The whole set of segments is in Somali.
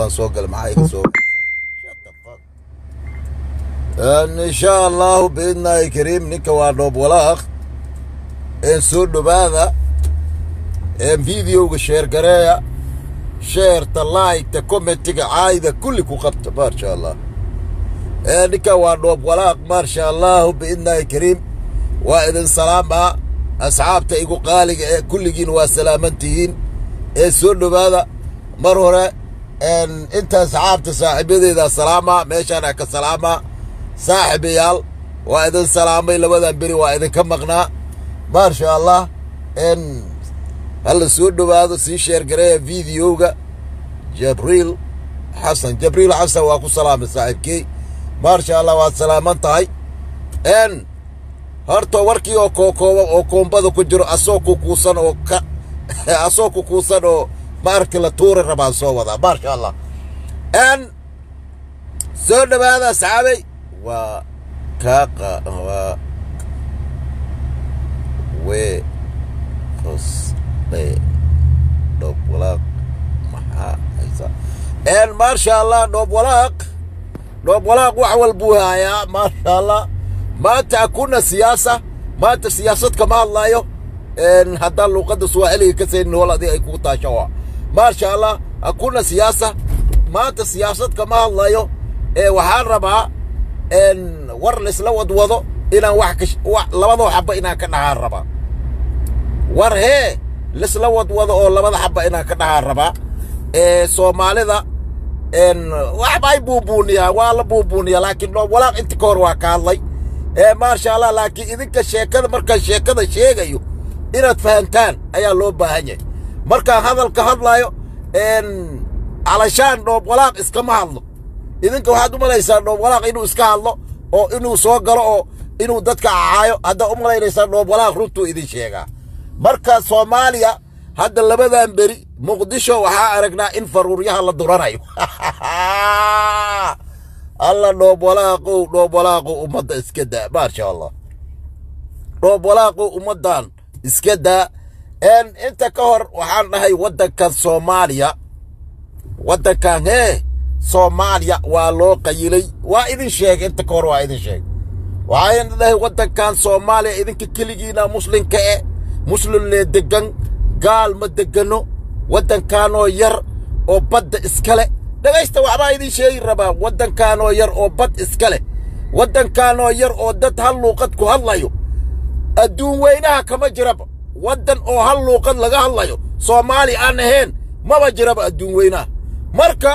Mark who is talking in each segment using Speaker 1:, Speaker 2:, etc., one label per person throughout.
Speaker 1: waa soo galay maxaa iga soo Shut the fuck. Een, insha allahu biidnaahi kariim ninka waa dhoob walaaq een soo dhowaada een videoga sheer gareeya sheerta laayigta commentiga caayda kulli ku qabta maasha allah een ninka waa dhoob walaaq maasha allahu biidnaahi kariim waa idin salaamaa asxaabta igu qaaliga ee kulligiin waa salaamantihiin ee soo dhowaada mar hore een inta asxaabta saaxiibadeeda salaamaa meeshaana ka salaamaa saaxiibayaal waa idin salaamay labadan beri waa idinka maqnaa maasha allah een hala soo dhowaado sii sheergareeya videoga jabriil xasan jabriil xasan waa ku salaamay saaxiibkey maasha allah waad salaaman tahay een horta warkii oo kookooba oo koombada ku jiro asoo kukuusan oo ka asoo kukuusan oo maarki la tuuri rabaan soo wadaa maasha allah n soo dhowaada asxaabay waa kaaqa waa wee qosle dhoob walaaq maxaa haysa n maasha allah dhoob walaaq dhoob walaaq wax walbuu haayaa maasha allah maanta hakuna siyaasa maanta siyaasad kama hadlaayo een haddaan luuqadda swaaxiliga ka saynin wal adiga ay kugu taasho waa maasha allah hakuna siyaasa maanta siyaasad kama hadlayo ee waxaan rabaa een war laisla wadwado inaan wax ka wax labadoo xaba inaan ka dhahaan rabaa war hee laisla wadwado oo labada xaba inaan ka dhahaan rabaa ee soomaalida een waxba ay buubuuniyaa waa la buubuuniyaa laakiin dhoob walaaq inta ka hor waa ka hadlay ee maasha allah laakiin idinka sheekada markaan sheekada sheegayo inaad fahantaan ayaa loo baahan yahay markaan hadalka hadlaayo een calashaan dhoob walaaq iskama hadlo idinka waxaad u malaysaa dhoob walaaq inuu iska hadlo oo inuu soo galo oo inuu dadka cacaayo haddaad u malaynaysaa dhoob walaaq runtuu idin sheegaa marka soomaaliya hadda labadan beri muqdisho waxaa aragnaa in faruuryaha la duranayo alla dhoob walaaqow dhoob walaaqow ummadda iska daa maasha allah dhoob walaaqow ummaddan iska daa een inta ka hor waxaan dhahay waddankan soomaaliya waddankan hee soomaaliya waa loo qayilay waa idin sheegay inta ka hor waa idin sheegay waxaan dhahay waddankan soomaaliya idinka keligiina muslimka e muslim lee degan gaal ma degano waddankaanoo yar oo badda iska leh dhegaysta waxbaa idin sheegi rabaa waddankaanoo yar oo bad iska leh waddankaanoo yar oo dad hal luuqad ku hadlayo adduun weynaha kama jiraba waddan oo hal luuqad laga hadlayo soomaali aan ahayn maba jiraba adduun weynaha marka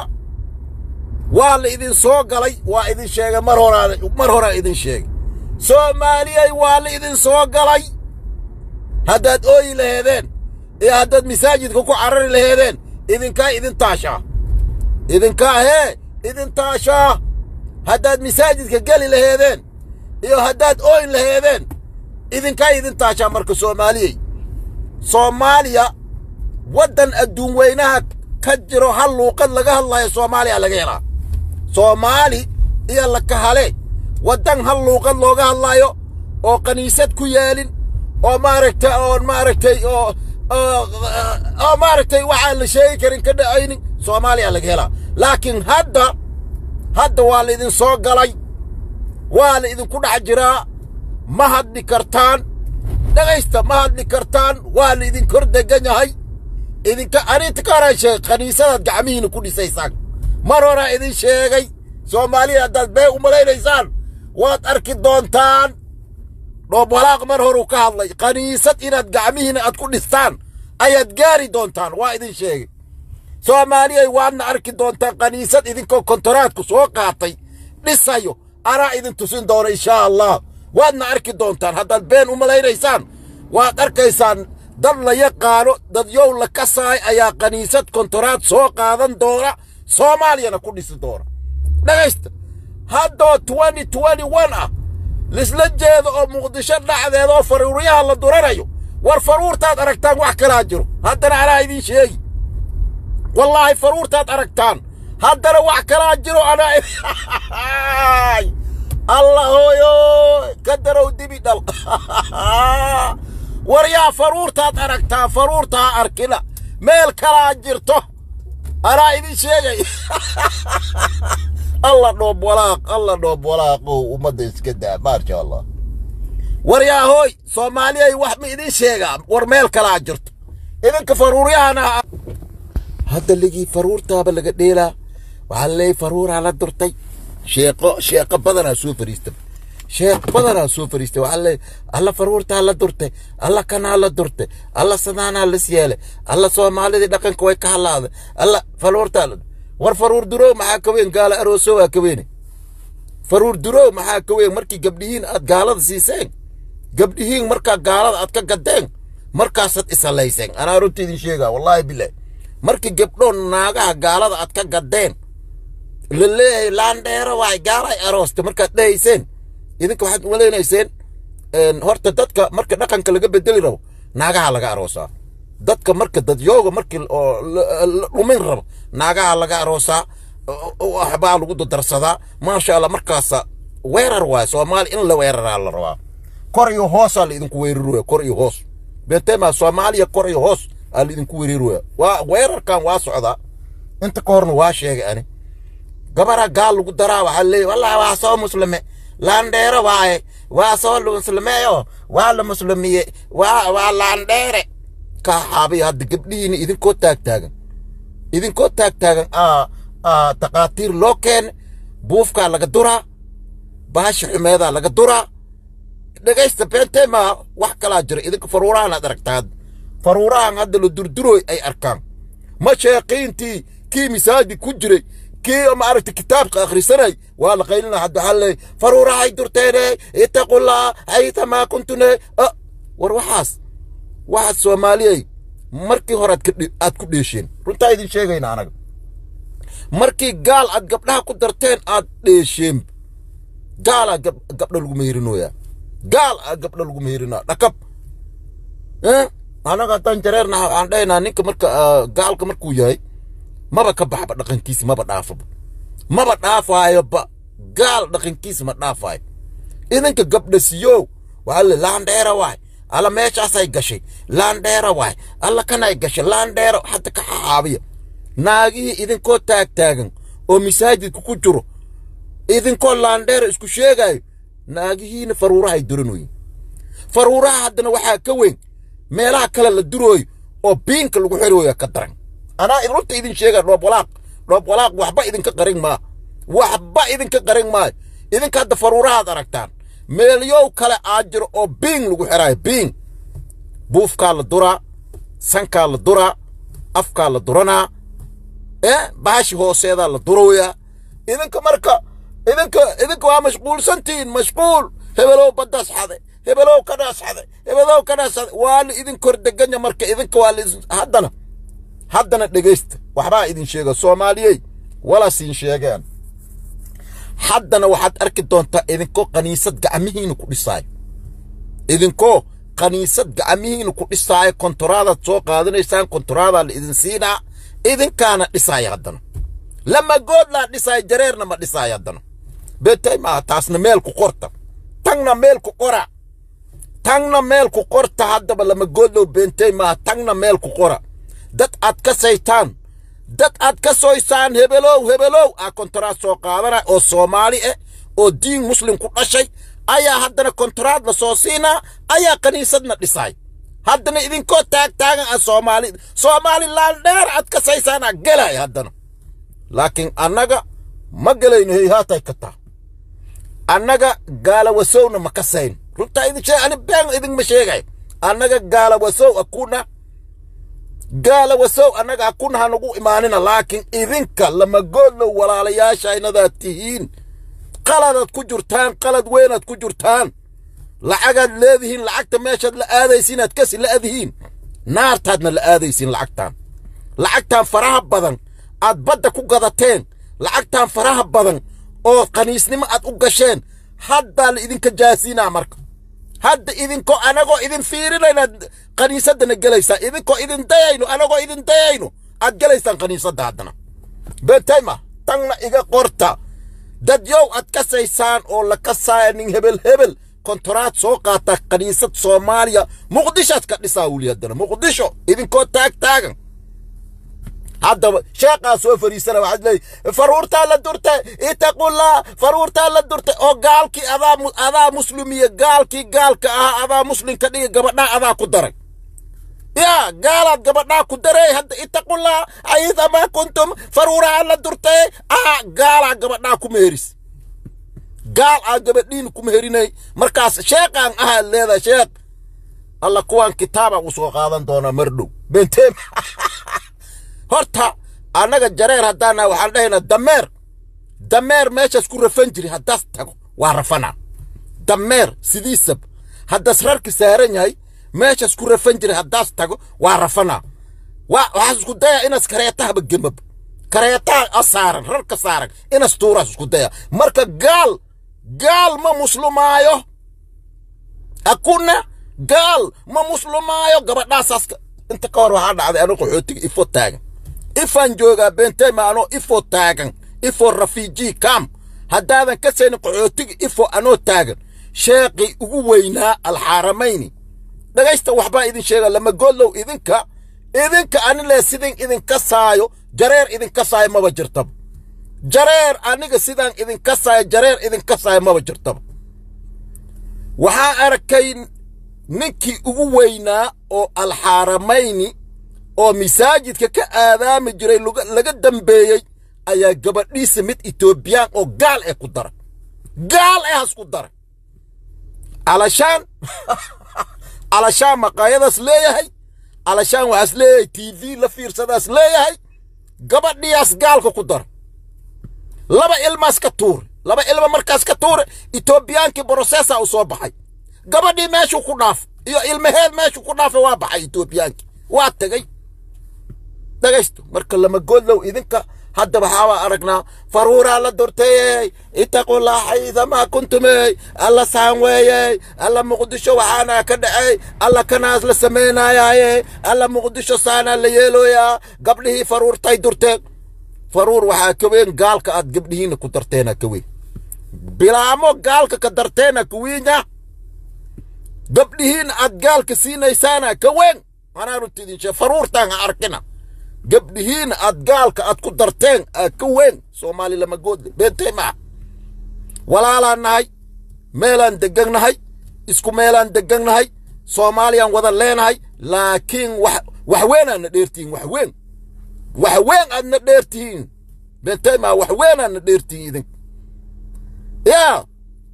Speaker 1: waa la idin soo galay waa idin sheegay mar horaa mar horaa idin sheegay soomaaliyay waa la idin soo galay haddaad ooyi laheedeen iyo haddaad masaajidka ku carari laheedeen idinkaa idin taashaa idinkaa hee idin taashaa haddaad masaajidka geli laheedeen iyo haddaad ooyn laheedeen idinkaa idin taashaa marka soomaaliyey soomaaliya waddan adduun weynaha ka jiro hal luuqad laga hadlayo soomaaliya laga helaa soomaali iyo lakahale waddan hal luuqad looga hadlaayo oo kaniisad ku yaalin oo maaragtay oo maaragtay oo oo maaragtay waxaan la sheegi karin ka dhacaynin soomaaliya laga helaa laakiin hadda hadda waa la idin soo galay waa la idinku dhex jiraa ma hadli kartaan dhegaysta ma hadli kartaan waa la idin kor degan yahay idinka arinta ka horaan sheegay kaniisadaad gacmihiina ku dhisaysaan mar horaa idin sheegay soomaaliya haddaad bee u malaynaysaan waad arki doontaan dhoob walaaq mar horuu ka hadlay kaniisad inaad gacmihiina aad ku dhistaan ayaad gaari doontaan waa idin sheegay soomaaliyay waadna arki doontaan kaniisad idinkoo kontoraadku soo qaatay dhisayo anaa idin tusin doona inshaa allah waadna arki doontaan haddaad been u malaynaysaan waad arkaysaan dad la yaqaano dad yow la kasaay ayaa kaniisad kontoraad soo qaadan doona soomaaliyana ku dhisi doona dhegaysta haddoo twenty twenty one ah lisla jeedo oo muqdisho dhacdeeda oo faruuryaha la duranayo war faruurtaad aragtaan wax kalaa jiro haddana anaa idiin sheegi wallaahi faruurtaad aragtaan haddana wax kalaa jiro anaa allah hooyo ka darow dibi dhal war yaa faruurtaad aragtaan faruurtaa arkina meel kalaa jirto anaa idin sheegay alla dhoob walaaq alla dhoob walaaqow ummadda iska daa maasha allah war yaa hooy soomaaliyay wax ma idin sheegaa war meel kalaa jirto idinka faruuryahana hadda ligii faruurtaaba laga dheelaa waxaa laleeyay faruuraa la durtay sheeqo sheeqo badanaa soo fariista sheeq badanaa soo fariistay waxaa laleeyay alla faruurtaa la durtay alla kanaa la durtay alla sadaanaa las yeelay alla soomaalidii dhaqanka way ka halaaday alla faruurtaa la war faruur durow maxaa ka weyn gaala arooso waa ka weyne faruur durow maxaa ka weyn markii gabdhihiin aad gaalada siiseen gabdhihiin markaa gaalada aad ka gadeen markaasaad isalayseen anaa runta idin sheegaa wallaahi bilaah markii gabdhoo naagaha gaalada aad ka gadeen la leeyahay laandheero waay gaalay aroosta markaad dhahayseen idinka waxaad malaynayseen horta dadka marka dhaqanka laga bedeli rabo naagaha laga aroosaa dadka marka dadyooga markii oo la dhumin rabo naagaha laga aroosaa waxbaa lagu dardarsadaa maasha allah markaasa weerar waay soomaali in la weeraraa la rabaa kor iyo hoosaa la idinku weerarooya kor iyo hoos beentema soomaaliya kor iyo hoos aa la idinku weerarooya waa weerarkan waa socdaa inta ka horna waa sheegay ani gabara gaal lagu daraa waxaa leeyahy wallahi waa soo muslime laandheere waaye waa soo muslimeeyo waa la muslimiye waa waa laandheere ka xaabiya hadda gabdhihiina idinkoo taagtaagan idinkoo taagtaagan aa taqaatiir loo keene buufkaa laga duraa baasha xumeedaa laga duraa dhegaysta beentema wax kalaa jira idinka faruurahan aad aragtaa faruurahan hadda la durdurooy ay arkaan ma sheeqiintii kii masaajid ku jiray kii maaragta kitaabka akhrisanay waa la qaylina hadda waxaa leey faruurahay durteene ittaqullaa haytamaa kuntune war waxaas waxaad soomaaliyay markii hore aad ku dheesheen runtaa idin sheegayna anaga markii gaal aad gabdhaha ku darteen aad dheesheen gaalaa gabdha lagu meerinooyaa gaal aa gabdha lagu meerinaa dhakab anaga haddaan jareernaha waxaan dhahaynaa ninka marka gaalka markuu yahay maba ka baxba dhaqankiisa maba dhaafaba maba dhaafaayoba gaal dhaqankiisa ma dhaafaayo idinka gabdha siyow waxaa le laandheera waay alla meeshaasay gashay laandheera waay alla kanay gashay laandheera hadda ka xaabiya naagihii idinkoo taagtaagan oo masaajidka ku jiro idinkoo laandheera isku sheegaayo naagihiina faruurahay duranoyin faruuraha haddana waxaa ka weyn meelaha kale la durooyo oo biinka lagu xirooya ka daran anaa runta idin sheega dhoob walaaq dhoob walaaq waxba idinka qarin maa waxba idinka qarin maayo idinka hadda faruurahaad aragtaan meelyow kale aa jiro oo biing lagu xiraayo biing buufkaa la duraa sankaa la duraa afkaa la duranaa ee baashi hooseedaa la durooyaa idinka marka idinka idinka waa mashquulsantihiin mashquul hebelow baddaas xade hebelow kadhaas xade hebelow kadhaas xade waa la idin kor deganya marka idinka waa la haddana haddana dhegaysta waxbaa idin sheega soomaaliyey walasiin sheegeen haddana waxaad arki doontaa idinkoo kaniisad gacmihiina ku dhisaayo idinkoo kaniisad gacmihiina ku dhisaayo kontoraadaad soo qaadanaysaan kontoraadaa la idin siinaa idinkaana dhisaaya haddana lama goodlaa dhisaayo jareerna ma dhisaayo haddana beetay maaha taasna meel ku qorta tangna meel ku qora tangna meel ku qorta haddaba lama goodlow beentay maaha tangna meel ku qora dad aad ka saytaan dad aad ka soysaan hebelow hebelow aa kontoraad soo qaadana oo soomaali ah oo diin muslim ku dhashay ayaa haddana kontoraad la soo siinaa ayaa kaniisadna dhisaay haddana idinkoo taagtaagan ah soomaali soomaalilaan dheer aad ka saysaanaa gelay haddana laakiin annaga ma gelayno heyhaatay ka taa annaga gaalawasowna ma kasayn runtaa idin sheeg ani been idinma sheegay annaga gaalawasow akuna gaalawasow annaga akuna hanagu imaanina laakiin idinka lama goodlow walaalayaashaynadaad tihiin qaladaad ku jirtaan qalad weynaad ku jirtaan lacagaad leedihiin lacagta meeshaad la aadaysiin aad kasi la'dihiin naartaadna la aadaysiin lacagtaan lacagtaan faraha badan aad badda ku gadateen lacagtaan faraha badan oo qaniisnimo aad u gasheen haddaa la idinka jaasiinaa marka hadda idinkoo anagoo idin fiirinaynaad kaniisaddana gelaysaa idinkoo idin dayayno anagoo idin dayayno aad gelaysaan kaniisadda haddana betayma tangna iga qorta dadyow aad kasaysaan oo la kasaaya nin hebel hebel kontoraad soo qaata kaniisad soomaaliya muqdishoad ka dhisaa wuli haddana muqdisho idinkoo taag taagan haddaba sheeqaa soo fariisana waxaad leeyahy faruurtaa la durtay itaqullah faruurtaa la durtay oo gaalkii adaa adaa muslimiya gaalkii gaalka ahaa adaa muslimka dhiga gabadhaa adaa ku daray yaa gaalaad gabadhaa ku daray hadda itaqullah aydamaa kuntum faruuraha la durtay ah gaalaa gabadhaa ku meheris gaal aa gabadhiin ku meherinay markaas sheeqaan ahaa leedahay sheeq alla kuwaan kitaaba u soo qaadan doonaa mardhow benteem horta annaga jareer haddaana waxaan dhahaynaa dameer dameer meeshaas ku rafan jiri haddaas tago waa rafanaa dameer sidiisab haddaas rarki saaran yahay meeshaas ku rafan jiri haddaas tago waa rafanaa waa waxaas isku dayaa inaas kareetahaba gemab kareetaha a saaran rarka saaran inaas tuuraas isku daya marka gaal gaal ma muslimaayo akuna gaal ma muslimaayo gabadhaasaas inta ka hor waxaa dhacday anoo qaxootiga ifo taagan ifaan joogaa beentayma anoo ifo taagan ifo rafiiji kam haddaadan ka saynin qaxootiga ifo anoo taagan sheeqii ugu weynaa alxaaramayni dhagaysta waxbaa idin sheega lama godlow idinka idinka anile sidin idinka saayo jareer idinka saayo maba jirtaba jareer aniga sidaan idinka saayo jareer idinka saayo maba jirtaba waxaa arkay ninkii ugu weynaa oo alxaaramayni oo masaajidka ka aadaami jiray laga dambeeyey ayaa gabadhiisa mid etoobiyaan oo gaal ee ku daray gaal ee has ku daray alashaan alashaan maqaayadaas leeyahay alashaan waxaas leeyahay t v la fiirsadaas leeyahay gabadhiyaas gaalka ku daray laba ilmaas ka tuure laba ilma markaas ka tuure etoobiyaankii brosesa u soo baxay gabadhii meeshuu ku dhaafay iyo ilmaheed meeshuu ku dhaafay waa baxay etoobiyaankii waa tegey dhagaysto marka lama godlow idinka hadda waxaabaa aragnaa faruuraa la durtayey itaqullah xaydamaa kuntumey alla saan weeyey alla muqdisho waxaana ka dhacay alla kanaas la samaynaayaaye alla muqdisho saanaa la yeelooyaa gabdhihii faruurtay durteen faruur waxaa ka weyn gaalka aad gabdhihiina ku darteena ka weyn bilaamo gaalka ka darteena kuwiinya gabdhihiina aad gaalka siinaysaana ka weyn anaa runta idin sheeg faruurtaan ha arkina gabdhihiina aad gaalka aad ku darteen aa ka weyn soomaali lama goodle beentay maa walaalaan nahay meelaan deggannahay isku meelaan deggannahay soomaaliyaan wada leenahay laakiin wax wax weyn aadna dheertihiin wax weyn wax weyn aadna dheertihiin beentay maa wax weyn aadna dheertihiin idink yaa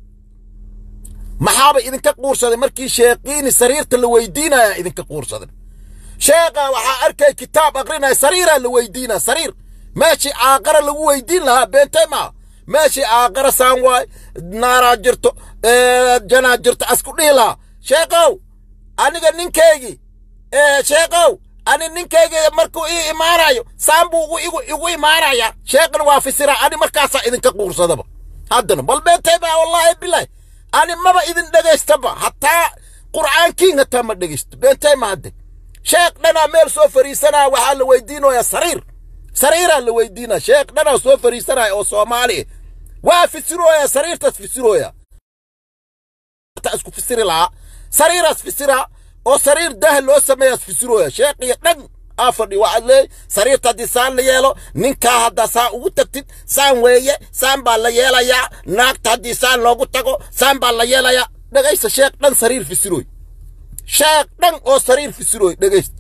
Speaker 1: maxaaba idinka quursaday markii sheeqiini sariirta la weydiinaya idinka quursaday sheekha waxaa arkay kitaab aqrinaya sariiraa la weydiinaa sariir meeshii caaqara lagu weydiin lahaa beentay maa meeshii caaqara saan waay naaraa jirto janaa jirto asku dhihi lahaa sheekhow aniga ninkaygii sheekhow ani ninkayga markuu ii imaanayo saan buu igu igu imaanaya sheekhna waa fisiraa ani markaasaa idinka quursadaba haddana bal beentay maa wallaahi bilahi ani maba idin dhegaystaba hataa qur'aankiin hataa ma dhegaysto beentay ma hadde sheekh dhanaa meel soo fariisanaya waxaa la weydiinaya sariir sariiraa la weydiinaya sheekh dhanaa soo fariisanaya oo soomaali waa fisirooya sariirtaas fisirooya isku fisiri lahaa sariiraas fisiraa oo sariir dah loo sameeyaas fisirooya sheekhiyo dhan aa fadhi waxaad leey sariirta haddii saan la yeelo ninkaa haddaa saan ugu tagtid saan weeye saan baa la yeelayaa naagta haddii saan loogu tago saan baa la yeelayaa dhegaysta sheekh dhan sariir fisirooy sheekh dhan oo sariir fisirooy dhegaysta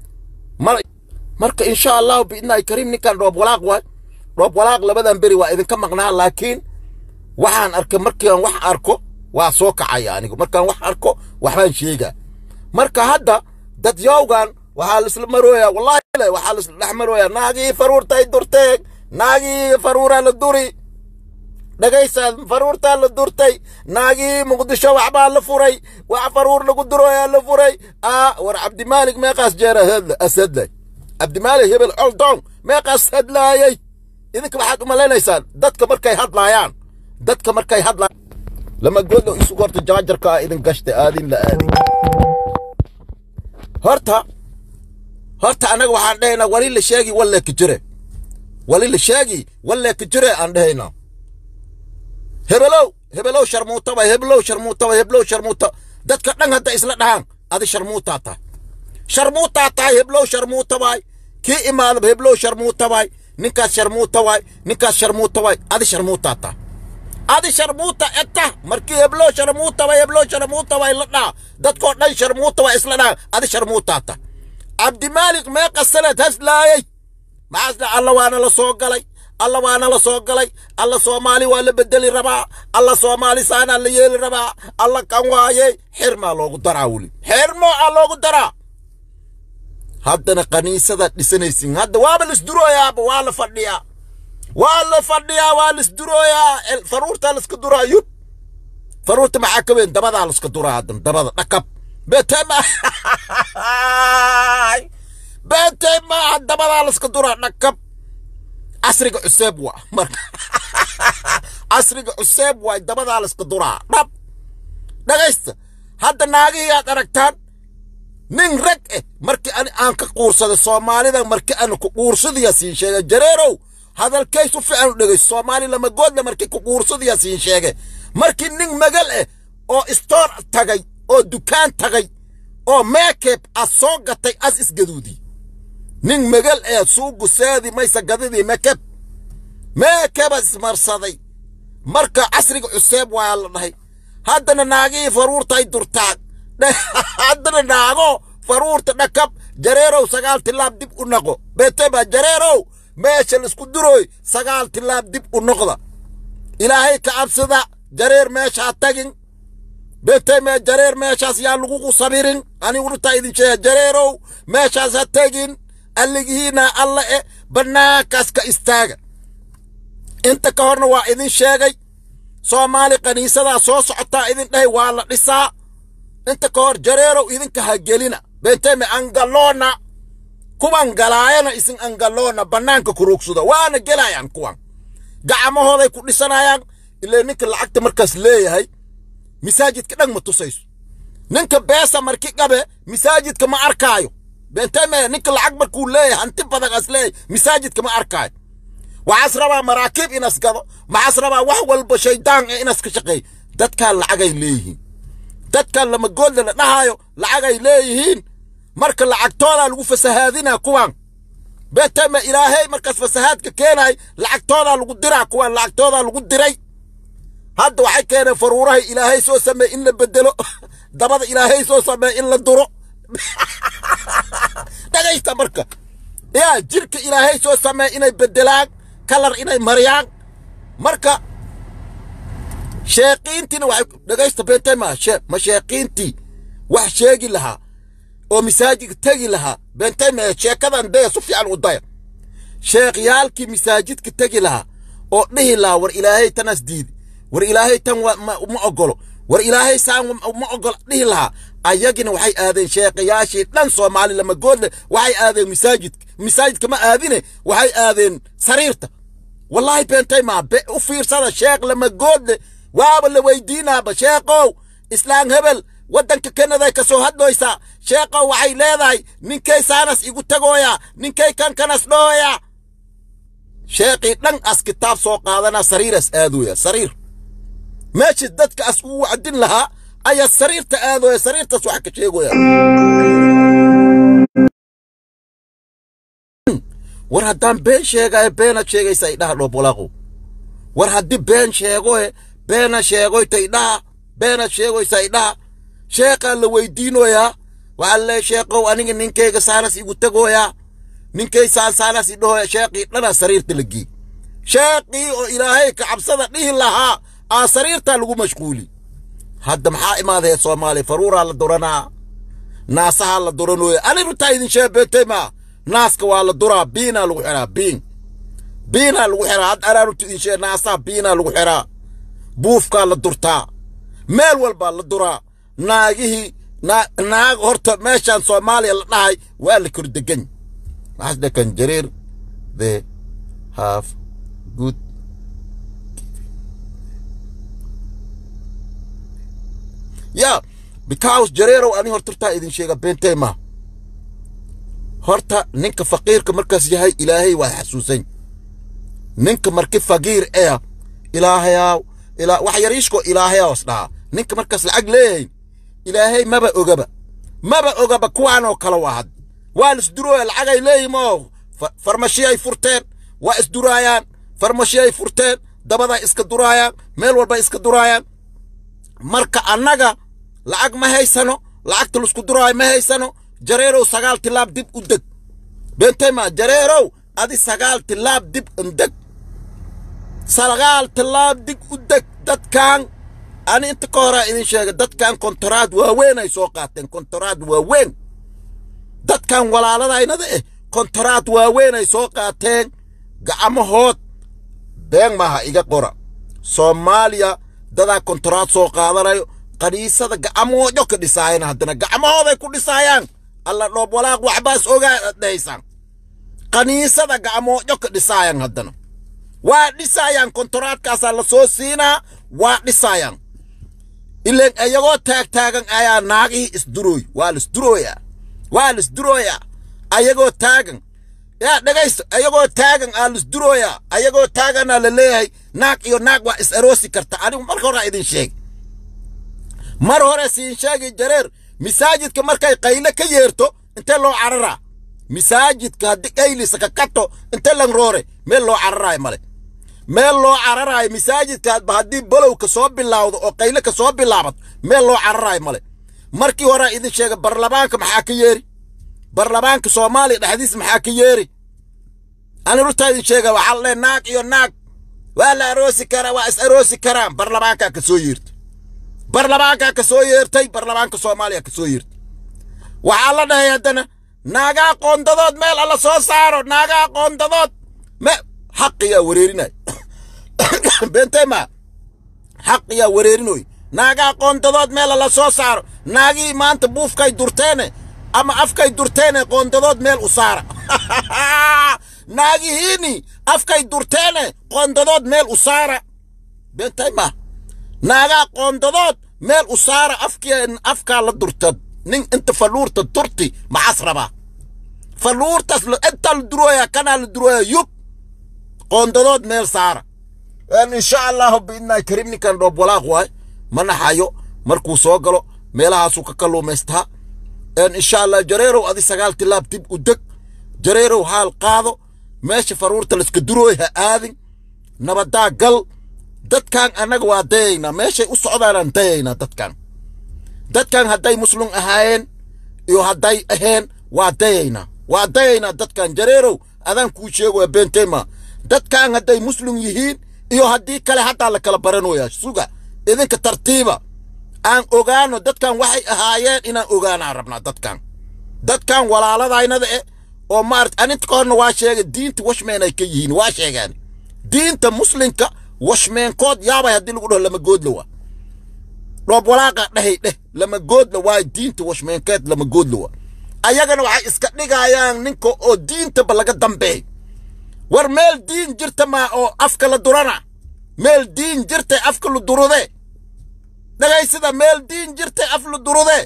Speaker 1: marka insha allahu biidnaahi kariim ninkan dhoob walaaq waay dhoob walaaq labadan beri waa idinka maqnaa laakiin waxaan arkay markiiaan wax arko waa soo kacaya anigu markaan wax arko waxbaan sheegaa marka hadda dad yowgan waxaa laisla marooyaa wallahi waxaa laisla dhex marooyaa naagii faruurtay durteeg naagii faruuraa la duri dhegaysaa faruurtaa la durtay naagii muqdisho waxbaa la furay wax faruur lagu durooyaa la furay aa war cabdimaalik meeqaas jeera ashadlay cabdimaalik hebel coldong meeqaas hadlaayay idinka waxaad u malaynaysaan dadka markay hadlaayaan dadka markay hadlaayaan lama goodlo isugu horta jaajarka ah idin gashtay aadin la aaday horta horta annaga waxaan dhahaynaa wali la sheegi walle ka jire wali la sheegi walle ka jire aan dhahaynaa hebelow hebelow sharmuutaba hebelow sharmuutaba hebelow sharmuuta dadka dhan hadda isla dhahaan adi sharmuutaa tahay sharmuutaa tahay heblow sharmuutabaay kii imaadaba heblow sharmuuta waay ninkaas sharmuuta waay ninkaas sharmuuta waay adi sharmuutaa taa adi sharmuuta eta markii heblow sharmuuta waay heblow sharmuuta waay la dhaa dadkoo dhan sharmuuta waay isla dhaa adi sharmuutaa ta cabdimaalik meeqa sanad haslaayay maxaasna alla waana la soo galay alla waana la soo galay alla soomaali waa la bedeli rabaa alla soomaali saanaa la yeeli rabaa alla kan waayey xirmaa loogu daraa weli xirmo aa loogu daraa haddana kaniisadaad dhisanaysin hadda waaba lisdurooyaaba waa la fadhiyaa waa la fadhiyaa waa lisdurooyaa faruurtaa laska duraa yub faruurta maxaa ka weyn dabadaa laska duraa haddan dabada dhakab betema betema dabadaa laska duraa dhakab casriga cuseeb waa marka casriga cuseeb waay dabadaa laska duraa dhab dhagaysta hadda naagihii aad aragtaan nin rag eh markii ani aan ka quursaday soomaalida markii aan ku quursadiya siin sheegay jareerow hadalkaysu fiican u dhegayso soomaali lama goodle markii ku quursadiya siin sheegay markii nin magal eh oo istoor tagay oo dukaan tagay oo meekeeb as soo gatay as isgaduudii nin magal ee suugu seedi maysa gadidii mekeb meekeba ismarsaday marka casriga cuseeb waa la dhahay haddana naagihii faruurtay durtaag haddana naago faruurta dhakab jareerow sagaal tilaab dib u noqo beteba jareerow meesha laisku durooy sagaal tilaab dib u noqda ilaahay ka cabsada jareer meeshaa tagin beteme jareer meeshaas yaa lagugu sabirin anigu dhuntaa idin sheega jareerow meeshaas ha tegin alligihiina alla e bannaankaas ka istaaga inta ka horna waa idin sheegay soomaali kaniisadaa soo socotaa idin dhahay waa la dhisaa inta ka hor jareerow idinka ha gelina benteme angaloona kuwan galaayana isin angaloona bannaanka kuruugsuda waana gelayaan kuwan gacmahooday ku dhisanayaan ilaa ninka lacagta markaas leeyahay masaajidka dhan ma tusayso ninka beesa marki qabe masaajidka ma arkaayo benteme ninka lacag markuu leeyahay hanti badan as leeyahay masaajidka ma arkaayo waxaas rabaa maraakiib inas gado maxaas rabaa wax walba shaydaan ee inas ka shaqeey dadkaan lacagay leeyihiin dadkan lama goodle la dhahaayo lacagay leeyihiin marka lacagtoodaa lagu fasahaadinaa kuwan beteme ilaahay markaas fasahaadka keenay lacagtoodaa lagu diraa kuwan lacagtoodaa lagu diray hadda waxay keeneen faruurahay ilaahay soo sameey in la bedelo dabada ilaahay soo sameey in la duro dhagaysta marka yaa jirka ilaahay soo sameey inay bedelaan kalar inay mariyaan marka sheeqiintiina waxay dhagaysta bentema ma sheeqiintii wax sheegi lahaa oo masaajidka tegi lahaa bentema sheekadan daya su fiican u daya sheekhyaalkii masaajidka tegi lahaa oo dhihi lahaa war ilaahay tanas diidi war ilaahay tan ma ogolo war ilaahay saan ma ogolo dhihi lahaa ayagina waxay aadeen sheekayaashii dhan soomaali lama goodle waxay aadeen masaajidka masaajidka ma aadine waxay aadeen sariirta wallaahi beentay maa u fiirsada sheekh lama goodle waaba la weydiinaaba sheekow islaan hebel waddanka kanaday ka soo hadloysaa sheekow waxay leedahay ninkay saanas igu tagooya ninkay kan kanas dhooya sheekhii dhan as kitaab soo qaadanaa sariiras aadooya sariir meeshii dadka as ugu wacdin lahaa ayaa sariirta aadooya sariirtaas wax ka sheegoya war haddaan been sheegayo beenaad sheegaysa idhaha dhoobolaaqow war haddii been sheegoe beena sheegoyta idhaha beenaad sheegoysa idhaha sheeqaa la weydiinoyaa waxaa lee sheeqow aniga ninkayga saanas igu tegooyaa ninkay saan saanas idhahoya sheeqii dhanaa sariirta la geey sheeqii oo ilaahay ka cabsada dhihi lahaa aa sariirtaa lagu mashquuli hadda maxaa imaadaya soomaaliya faruuraa la duranaa naasahaa la duranooya ani runtaa idin sheebeetay maa naaska waa la duraa biinaa lagu xiraa biin biinaa lagu xiraa had araarunta idin shee naasaha biinaa lagu xiraa buufkaa la durtaa meel walbaa la duraa naagihii naag horta meeshaan soomaaliya la dhahay waa la kordegan maxaas dhakan jareer they have good ya because jareerow ani horturtaa idin sheega beentay ma horta ninka faqiirka markaas yahay ilaahay waa xasuusan ninka marki faqiir ee ilaahayaw ilaa wax yariishko ilaahayaws dhahaa ninka markaas lacag leeyahay ilaahay maba ogaba maba ogaba kuwaanoo kale waa had waa lisdurooya lacagay leeyihin oo farmashi ay furteen waa isduraayaan farmashi ay furteen dabaday iska duraayaan meel walbay iska duraayaan marka annaga lacag ma haysano lacagta laisku duraayo ma haysano jareerow sagaal tilaab dib u deg beentayma jareerow adi sagaal tilaab dib indeg sagaal tilaab dib u deg dadkan ani inta ka horaa idin sheega dadkan kontoraad waaweyn ay soo qaateen kontoraad waaweyn dadkan walaaladaynada eh kontoraad waaweyn ay soo qaateen gacmahood been maaha iga qora soomaaliya dadaa kontoraad soo qaadanayo qaniisada gacmoojo ka dhisaayeen haddana gacmahooday ku dhisaayaan alla dhoob walaaq waxbaas ogaa aad dhahaysaan qaniisada gacmoojo ka dhisaayaan haddana waa dhisaayaan kontoraadkaasaa la soo siinaa waa dhisaayaan ileen iyagoo taagtaagan ayaa naagihii isdurooy waa laisdurooyaa waa laisdurooyaa ayagoo taagan yaa dhegaysto ayagoo taagan aa laisdurooyaa ayagoo taaganaa la leeyahay naag iyo naag waa is aroosi karta anigu marka horaa idin sheeg mar hore siin sheegi jareer masaajidka markay qayle ka yeerto intee loo cararaa masaajidka haddii qaylisa ka kato intee lan roore meel loo cararaayo male meel loo cararaayo masaajidkaadba haddii balow ka soo bilaawdo oo qayle ka soo bilaabato meel loo cararaayo male markii horaa idin sheega barlamaanka maxaa ka yeeri barlamaanka soomaaliya dhexdiis maxaa ka yeeri ani rurtaa idin sheega waxaa lee naag iyo naag waa la aroosi karaa waa is aroosi karaan barlamaankaa ka soo yeertay barlamaankaa ka soo yeertay barlamaanka soomaaliya ka soo yeertay waxaa la dhahay haddana naagaa qoondadood meel alla soo saaro naagaa qoondadood me xaqiyaa wareerinay beentayma xaqiyaa wareerinoy naagaa qoondadood meel alla soo saaro naagii maanta buufkay durteene ama afkay durteene qoondadood meel u saara naagihiini afkay durteene qoondadood meel u saara beentayma naagaa qoondadood meel u saara afkii afkaa la durtad nin inta falluurta durti maxaas rabaa falluurtaas intaa la durooyaa kanaa la durooyaa yub qoondadood meel saara insha allahu biidnaahi kariim ninkan dhoob walaaq waay ma naxayo markuu soo galo meelahaasuu ka kalluumaystaa insha allah jareerow adi sagaal tilaab dib u deg jareerow haal qaado meesha faruurta layska durooy ha aadin nabadaa gal dadkan annaga waa dayaynaa meeshay u socdaanaan dayaynaa dadkan dadkan hadday muslum ahaayeen iyo hadday aheen waa dayaynaa waa dayaynaa dadkan jareerow adaan kuu sheegoya beenteyma dadkan hadday muslum yihiin iyo haddii kale haddaa la kala baranoyaa suga idinka tartiiba aan ogaano dadkan waxay ahaayeen inaan ogaanaan rabnaa dadkan dadkan walaaladaynada eh oo maarata aninta ka horna waa sheegay diinta washmeen ay ka yihiin waa sheegaan diinta muslimka washmeenkood yaabay haddii lagu dhaho lama goodla waa dhoob walaaqa dhahay dheh lama goodla waayo diinta washmeenkeed lama goodla waa ayagana waxay iska dhigayaan ninka oo diintaba laga dambeey war meel diin jirta maa oo afka la durana meel diin jirtay afka la durude dhagaysida meel diin jirtay af la durude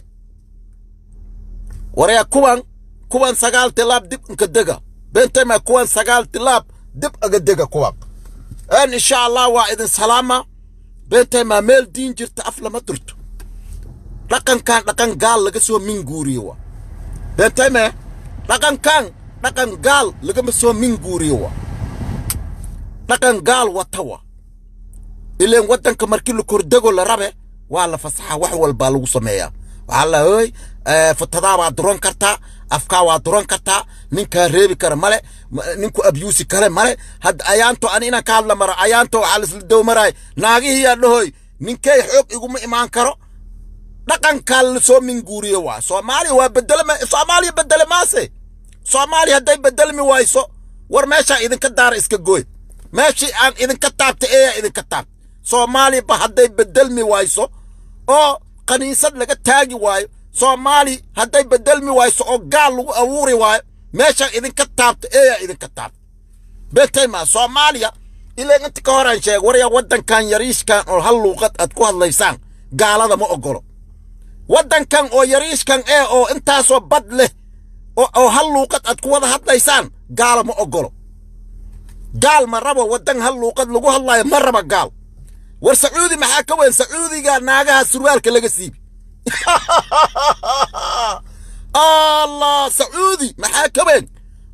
Speaker 1: waryaa kuwan kuwan sagaal tilaab dib inka dega beentayma kuwan sagaal tilaab dib aga dega kuwan en insha allah waa idin salaama beentayma meel diin jirta af lama durto dhaqankan dhaqan gaal laga soo minguuriyo wa beentayme dhaqankan dhaqan gaal lagama soo minguuriyo wa dhaqan gaal wata wa ileen waddanka markii la kordego la rabe waa la fasaxa wax walbaa lagu sameeyaa waxaa la hoy fatadaa waa duran kartaa afkaa waa duran kartaa ninkaa reebi kara male ninku abyuusi kale male hadda ayaanto ani inaan ka hadla maro ayaanto waxaa laisla dowmaraay naagihii yaa dhahoy ninkay xoog iguma imaan karo dhaqankaa lasoo minguuriyo waa soomaaliya waa bedelma soomaaliya bedele maase soomaaliya hadday bedelmi wayso war meeshaa idinka daara iska gooy meeshii aan idinka taabtay eeyaa idinka taabtay soomaaliya ba hadday bedelmi wayso oo kaniisad laga taagi waayo soomaali hadday bedelmi wayso oo gaal lagu abuuri waayo meeshaa idinka taabta eeyaa idinka taabta betayma soomaaliya ilaa inta ka horaan sheeg waryaa waddankan yariishkan oo hal luuqad aad ku hadlaysaan gaalada ma ogolo waddankan oo yariishkan ee oo intaasoo bad leh oo hal luuqad aad ku wada hadlaysaan gaala ma ogolo gaal ma rabo waddan hal luuqad lagu hadlaayo ma raba gaal war sacuudi maxaa ka weyn sacuudiga naagaha surwaalka laga siibi allah sacuudi maxaa ka weyn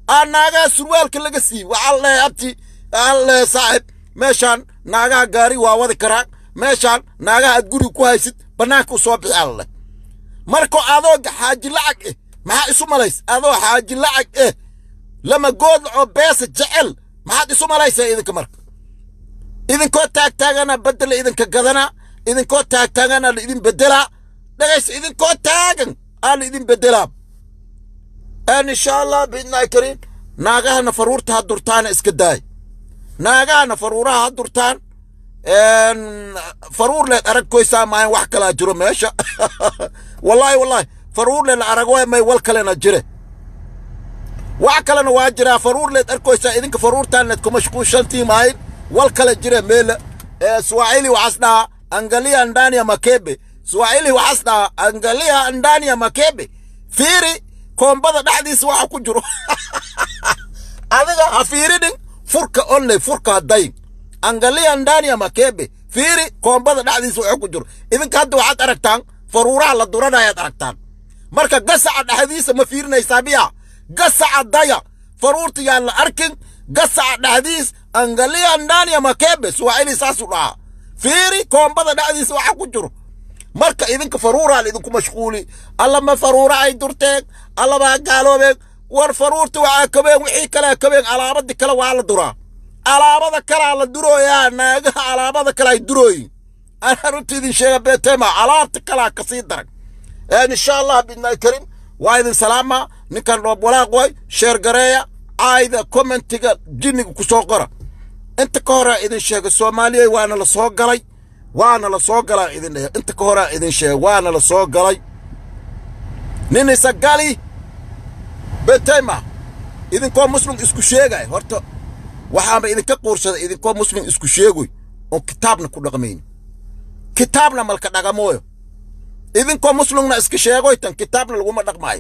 Speaker 1: aa naagaha surwaalka laga siiyey waxaa leehay abti waxaa leehay saaxib meeshaan naagaha gaari waa wadi karaan meeshaan naagaha aad guriga ku haysid bannaanka u soo bixi alleh marka adoo xaaji lacag eh maxaa isu malays adoo xaaji lacag eh lama goodla oo beesa jecel maxaad isu malaysaa idinka marka idinkoo taagtaagana beddela idinka gadana idinkoo taagtaagana la idin beddelaa dhagaysa idinkoo taagan aa la idin beddelaa aan insha allah biidnaahi kariim naagahana faruurta ha durtaana iska daay naagahana faruuraha ha durtaan faruur leed arag koysaa maayan wax kalaa jiro meesha wallaahi wallaahi faruur leed la arag may wal kalena jire wax kalena waa jiraa faruur leed arkoysaa idinka faruurtaan leed ku mashquulshantii maayin wal kale jire meela swahili waxaas dhahaa angalia ndani ya makebe swahili waxaas dhahaa angalia ndani ya makebe fiiri koombada dhexdiisa waxa ku jiro adiga ha fiiridhin furka onle furka hadayn angalia ndani ya makebe fiiri koombada dhexdiisa waxa ku jiro idinka hadda waxaad aragtaan faruuraha la duranayaad aragtaan marka gasaca dhexdiisa ma fiirinaysaa miya gasaca daya faruurta yaan la arkin gasaca dhexdiis angalia ndani ya makebe swahili saasuu dhahaa fiiri koombada dhexdiisa waxa ku jiro marka idinka faruuraa la idinku mashquuli allama faruura ay durteen allabaa gaaloobeen war faruurta waxaa kabeen wixii kalea kabeen alaabadii kale waa la duraa alaabada kalaa la durooyaa naagaha alaabada kale ay durooyin anaa runta idin sheega beetema alaabta kalaa kasii darag insha allah bidnaahi karim waa idin salaama ninkan dhoob walaaq way sheer gareeya caayda commentiga jinniga ku soo qora inta ka horaa idin sheega soomaaliya waana la soo galay waana la soo galaa idin dheh inta ka horaa idin sheega waana la soo galay nin isa gali betema idinkoo muslim isku sheegay horta waxaaba idinka quursaday idinkoo muslim isku sheegoy oon kitaabna ku dhaqmayn kitaabna malka dhaqamooyo idinkoo muslimna iska sheegoy tan kitaabna laguma dhaqmaayo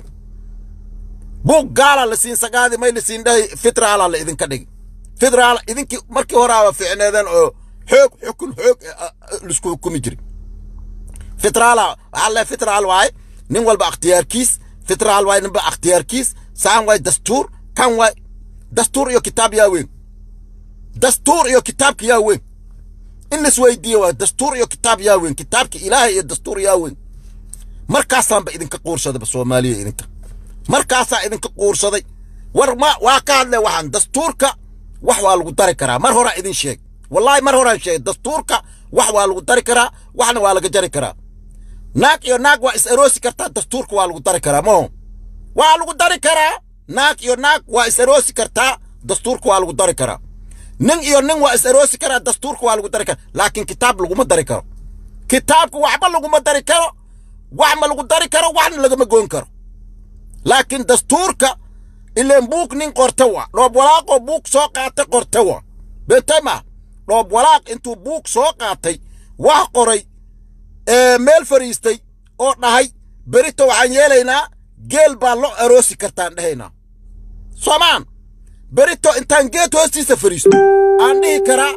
Speaker 1: buug gaala la siin sagaadi may la siin dhahay fitraala la idinka dhigi fitraal idinkii markii horaaba ficneedeen oo xoog xukun xoog lisku xukumi jiri fitraala waxaa le fitraal waaye nin walba akhtiyaarkiis fitraal waaye ninba akhtiyaarkiis saan waaye dastuur kan waaye dastuur iyo kitaab yaa weyn dastuur iyo kitaabka yaa weyn in lis weydiiyo waaye dastuur iyo kitaab yaa weyn kitaabka ilaahay iyo dastuur yaa weyn markaasaanba idinka quursadaba soomaaliya idinka markaasaa idinka quursaday war ma waa ka hadle waxaan dastuurka wax waa lagu dari karaa mar horaa idin sheeg wallaahi mar horaan sheegay dastuurka wax waa lagu dari karaa waxna waa laga jari karaa naag iyo naag waa is aroosi kartaa dastuurka waa lagu dari karaa maho waa lagu dari karaa naag iyo naag waa is aroosi kartaa dastuurka waa lagu dari karaa nin iyo nin waa is aroosi karaa dastuurka waa lagu dari karaa laakiin kitaab laguma dari karo kitaabka waxba laguma dari karo wax ma lagu dari karo waxna lagama goyn karo laakiin dastuurka ileen buug nin qorta wa dhoob walaaqoo buug soo qaatay qorta wa betema dhoob walaaq intuu buug soo qaatay wax qoray ee meel fariistay oo dhahay berito waxaan yeelaynaa geel baa lo aroosi kartaan dhahaynaa soomaan berito intaan geed hoostiisa fariisto aan dhihi karaa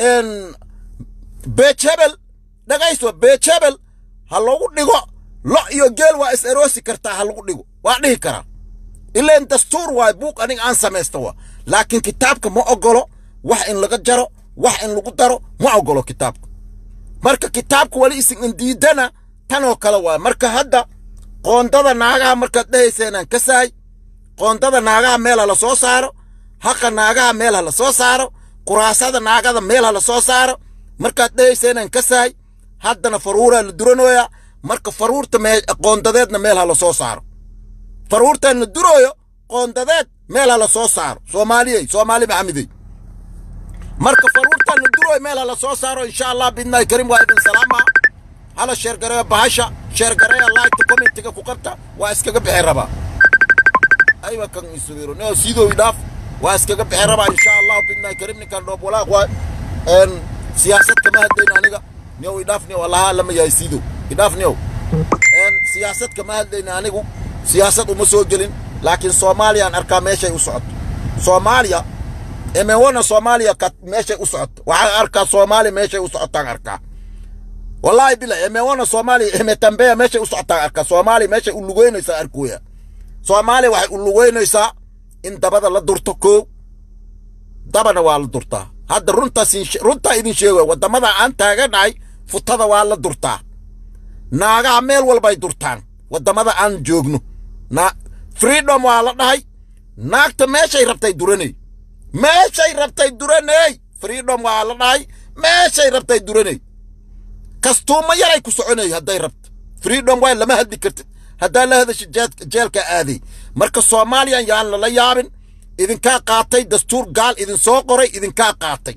Speaker 1: beejebel dhagaysto beejebel ha lagu dhigo lo iyo geel waa is aroosi kartaa ha lagu dhigo waa dhihi karaa ileen dastuur waay buuq aniga aan samaysta wa laakiin kitaabka ma ogolo wax in laga jaro wax in lagu daro ma ogolo kitaabka marka kitaabka wali isin indiidana tanoo kale waay marka hadda qoondada naagaha markaad dhahayseenaan ka saay qoondada naagaha meel ha la soo saaro haqa naagaha meel ha la soo saaro kuraasada naagada meel ha la soo saaro markaad dhahayseenaan ka saay haddana faruuraa la duranooyaa marka faruurta qoondadeedna meel ha la soo saaro faruurtaan la durooyo qoondadeed meel ha la soo saaro soomaaliyey soomaali maxamidey marka faruurtaan la durooyo meel ha la soo saaro insha allah bidnaahi karim waa idin salaama hala sheergareeyo bahasha sheergareeya laagta commentiga ku qabta waa iskaga bixi rabaa aywa kan isubiro neo sidoo idhaaf waa iskaga bixi rabaa insha allah bidnaahi karim ninkan dhoob walaaq waay siyaasad kama hadlayn aniga neo idhaaf neo allaha lama yahay sidow idhaaf neo siyaasad kama hadlayn anigu siyaasad uma soo gelin laakiin soomaaliyaan arkaa meeshay u socoto soomaaliya emewana soomaaliya ka meeshay u socoto waxaan arkaa soomaaliya meeshay u socotaan arkaa wallaahi bila emewana soomaaliya emetambeya meeshay u socotaan arkaa soomaaliya meeshay u lugeynaysaa arkooya soomaaliya waxay u lugeynaysaa in dabada la durto koow dabana waa la durtaa hadda runtaas runtaa idin sheegaya waddamada aan taaganahay futada waa la durtaa naagaha meel walbay durtaan waddamada aan joogno na freedom waa la dhahay naagta meeshay rabtay duranay meeshay rabtay duranay freedom waa la dhahay meeshay rabtay duranay kastuuma yaray ku soconay hadday rabto freedom waay lama hadli kartid haddaa la hadasha jeelka aaday marka soomaaliyan yaan lala yaabin idinkaa qaatay dastuur gaal idin soo qoray idinkaa qaatay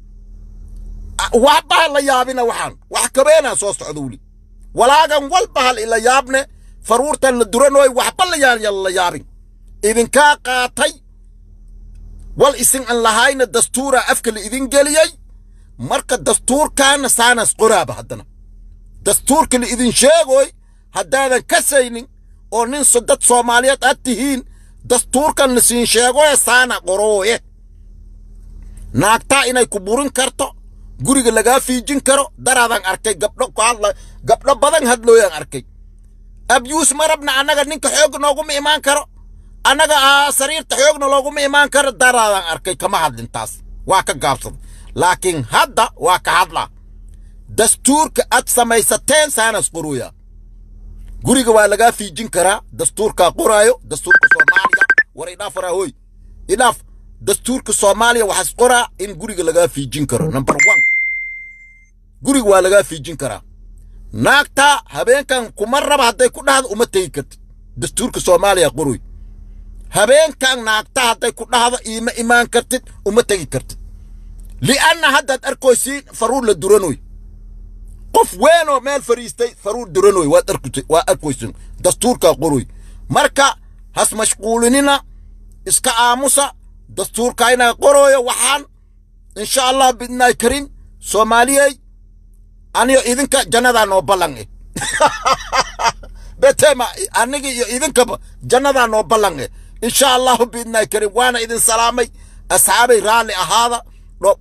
Speaker 1: waxba ha la yaabina waxaan wax kabeenaa soo socda weli walaagan walba hal ila yaabne faruurtan la duranooy waxba la yaan yalla yaabin idinkaa qaatay wal isin an lahayna dastuura afka la idin geliyey marka dastuurkaana saanas qoraaba haddana dastuurka la idin sheegoy haddaadan kasaynin oo nin dad soomaaliyeed aad tihiin dastuurkan la siin sheegoye saana qorooye naagtaa inay ku burin karto guriga lagaa fiijin karo daraadan arkay gabdho ku hadla gabdho badan hadlooyaan arkay abyuus ma rabna annaga ninka xoog nooguma imaan karo annaga sariirta xoogna looguma imaan karo daraadan arkay kama hadlin taas waa ka gaabsaday laakiin hadda waa ka hadlaa dastuurka aad samaysateen saanas qorooya guriga waa lagaa fiijin karaa dastuurkaa qoraayo dastuurka soomaaliya war idhaaf waraa hoy idhaaf dastuurka soomaaliya waxaas qoraa in guriga lagaa fiijin karo number one guriga waa lagaa fiijin karaa naagtaa habeenkan kuma raba hadday ku dhahdo uma tegi kartid dastuurka soomaaliya qoroy habeenkan naagta hadday ku dhahdo iima imaan kartid uma tegi kartid li'anna haddaad arkoysiin faruur la duranoy qof weenoo meel fariistay faruur duranoy waad arkutay waa arkoysin dastuurkaa qoroy marka has mashquulinina iska aamusa dastuurka inaa qorooyo waxaan insha allah bidnaay karin soomaaliyey aniyo idinka jannadaa noo ballan eh betema aniga iyo idinkaba jannadaa noo ballan eh insha allahu bidnaay karin waana idin salaamay asxaabay raalli ahaada dho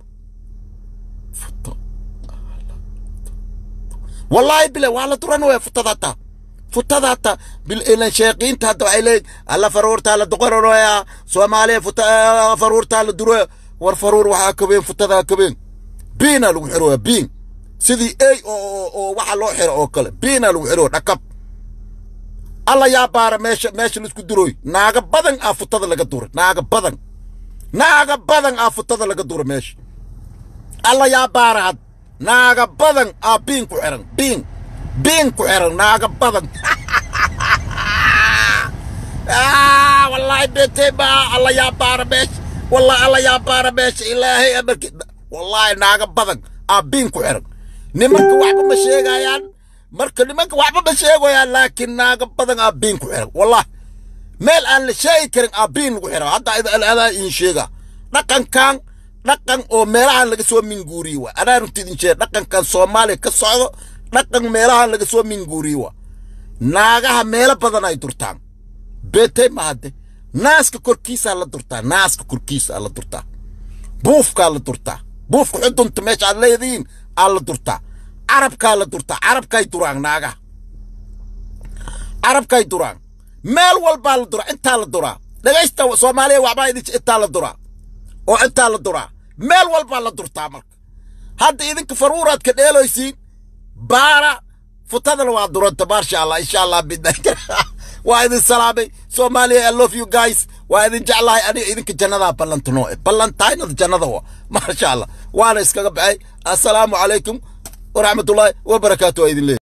Speaker 1: wallaahi bile waa la duran waya futada hataa futada hataa bilan sheeqiinta hadda waxay leeyihin alla faruurtaa la duqaranoya soomaaliya futa faruurtaa la duroya war faruur waxaa kabeen futadaa kabeen biina lagu xiroya biin sidii ey oo oo waxa loo xiro oo kale biina lagu xiro dhakab alla yaa baara meesha meesha laisku duroy naaga badan aa futada laga duray naaga badan naaga badan aa futada laga duray meesha alla yaa baara had naaga badan aa biin ku xiran biin biin ku xiran naaga badan wallaahi beetee baa alla yaa baara meesha wallahi alla yaa baara meesha ilaahay amarki wallaahi naaga badan aa biin ku xiran nimanka waxba ma sheegayaan marka nimanka waxba ma sheegayaan laakiin naaga badan aa biin ku xiran wallahi meel aan la sheegi karin aa biin lagu xiran hadda adaa iin sheega dhaqankan dhaqan oo meelahan laga soo minguuriye waa anaa runta idin sheega dhaqankan soomaaliya ka socdo dhaqan meelahan laga soo minguuriye waa naagaha meelo badan ay durtaan beetay ma hadde naaska korkiisaa la durtaa naaska korkiisaa la durtaa buufkaa la durtaa buufka xudunta meesha aad leedihiin aa la durtaa carabkaa la durtaa carabkay duraan naagaha carabkay duraan meel walbaa la duraa intaa la duraa dhegaysta soomaaliya waxbaa idin intaa la duraa oo intaa la duraa meel walbaa la durtaa marka hadda idinka faruuraad ka dheeloysiin baara futadana waa duranta maasha allah insha allah bidnay waa idin salaamay soomaaliya i love you guys waa idin jeclahay aniga idinka jannadaa ballantanoo e ballantaynada jannada wa maasha allah waana iskaga baxay assalaamu calaykum waraxmatullaahi wabarakaatu waa idin leeyahy